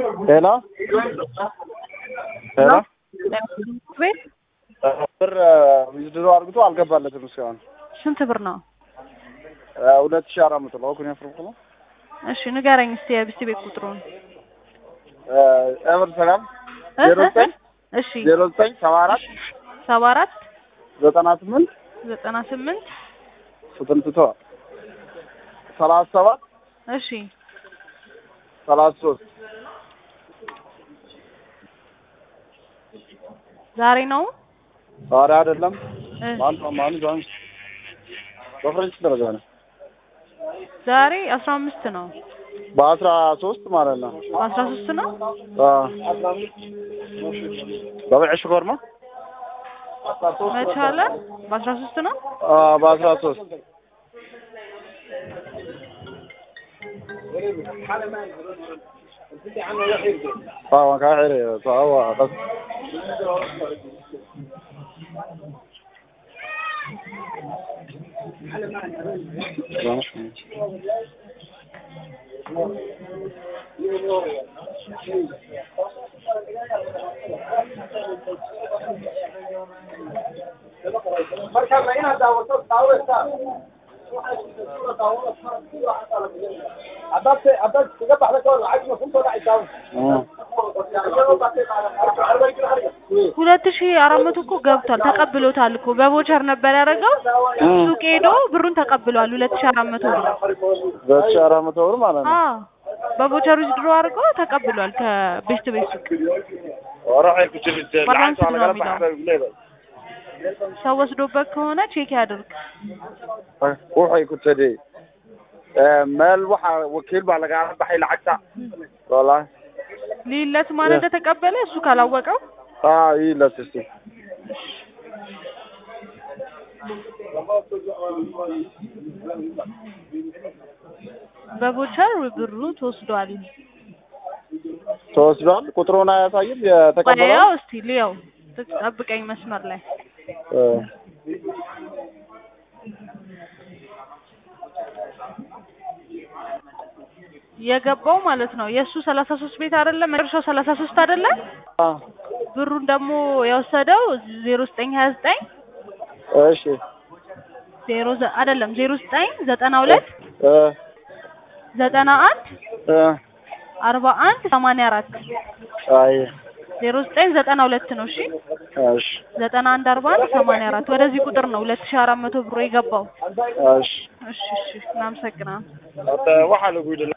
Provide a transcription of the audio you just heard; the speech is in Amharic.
ሄሎ ሄሎ ቤት ብር ዊዝድሮ አድርግቶ አልገባለትም እስካሁን ስንት ብር ነው? ሁለት ሺህ አራት መቶ ነው ኩኝ ፍርቁ ነው እሺ ንገረኝ እስቲ የብስት ቤት ቁጥሩን። ኤቨር ሰላም እ ዜሮ ዘጠኝ እሺ ዜሮ ዘጠኝ ሰባ አራት ሰባ አራት ዘጠና ስምንት ዘጠና ስምንት ስጥንትቶ ሰላሳ ሰባት እሺ ሰላሳ ሶስት ዛሬ ነው ዛሬ አይደለም እ ማን ማን ዛን በፍሬንች ደረጃ ነው ዛሬ አስራ አምስት ነው በአስራ ሶስት ማለት ነው አስራ ሶስት ነው በበዕ ሽኮር ነው መቻለ በአስራ ሶስት ነው በአስራ ሶስት اه كان حيري فهو بس ሁለት ሺህ አራት መቶ እኮ ገብቷል ተቀብሎታል እኮ በቮቸር ነበር ያደረገው ሱቅ ሄዶ ብሩን ተቀብሏል ሁለት ሺህ አራት መቶ ብር ሁለት ሺህ አራት መቶ ብር ማለት ነው አዎ በቮቸር ዊዝድሮ አድርጎ ተቀብሏል ከቤስት ቤት ሱቅ وراح يكتب ባላንስ العكس على ነው قلب የሚለው حبيب ሰው ወስዶበት ከሆነ ቼክ ያድርግ waxay ku tidhi meel waxa wakiil baa lagala baxay lacagta wallahi ሊለት ማን እንደተቀበለ እሱ ካላወቀው ah ii la sisi በቮቸር ብሩ ተወስዷል ተወስዷል ቁጥሩን አያሳይም የተቀበለው ያው እስቲ ልየው ጠብቀኝ መስመር ላይ እ የገባው ማለት ነው የእሱ ሰላሳ ሶስት ቤት አይደለም መጨረሻው ሰላሳ ሶስት አይደለም አ ብሩን ደግሞ የወሰደው ዜሮ ዘጠኝ ሀያ ዘጠኝ እሺ ዜሮ ዘ- አይደለም ዜሮ ዘጠኝ ዘጠና ሁለት እ ዘጠና አንድ እ አርባ አንድ ሰማንያ አራት አይ ዜሮ ዘጠኝ ዘጠና ሁለት ነው እሺ እሺ ዘጠና አንድ አርባ አንድ ሰማንያ አራት ወደዚህ ቁጥር ነው ሁለት ሺህ አራት መቶ ብሮ የገባው እሺ እሺ እሺ እናመሰግናለን hada waxaa lagu yidhi